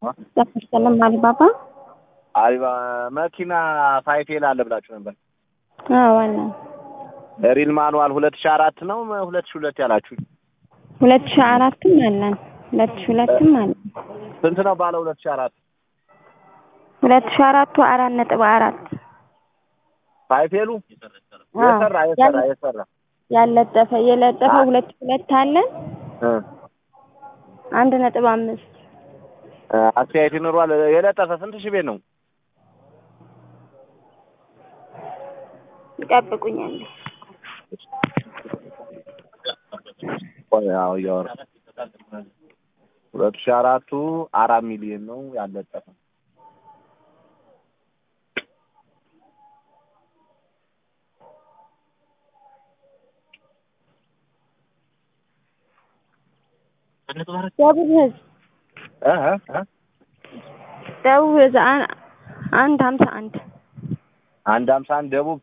ሰለም አሊባባ አሪባ መኪና ፋይፌል አለ ብላችሁ ነበር። ዋና ሪል ማኑዋል ሁለት ሺህ አራት ነው ሁለት ሺህ ሁለት ያላችሁ ሁለት ሺህ አራትም አለን ሁለት ሺህ ሁለትም አለን። ስንት ነው ባለ ሁለት ሺህ አራት ሁለት ሺህ አራቱ አራት ነጥብ አራት ፋይፌሉ የሰራ የሰራ የሰራ ያለጠፈ የለጠፈ ሁለት ሺህ ሁለት አለን እ አንድ ነጥብ አምስት አስተያየት ይኖረዋል። የለጠፈ ስንት ሺህ ቤት ነው? ይጠብቁኛል። ቆይ አዎ እያወራ ሁለት ሺህ አራቱ አራት ሚሊዮን ነው ያለጠፈ ደቡብ ህዝብ እ እ ደቡብ ህዝብ አን- አንድ ሀምሳ አንድ አንድ ሀምሳ አንድ ደቡብ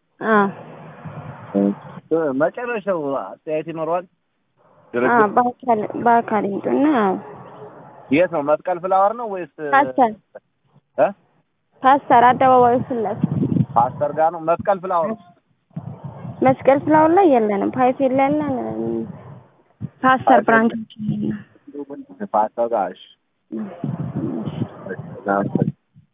አዎ እ መጨረሻው አስተያየት ይኖረዋል። አዎ ድርድር በአካል በአካል ይምጡና አዎ የት ነው? መስቀል ፍላወር ነው ወይስ ፓስተር እ ፓስተር አደባባዩ ፊት ለፊት ፓስተር ጋር ነው? መስቀል ፍላወር መስቀል ፍላወር ላይ የለንም። ፓይፌል ላይ ያለን ፓስተር ብራንች ፓስተር ጋር እሺ። ነው። እናመሰግናለን።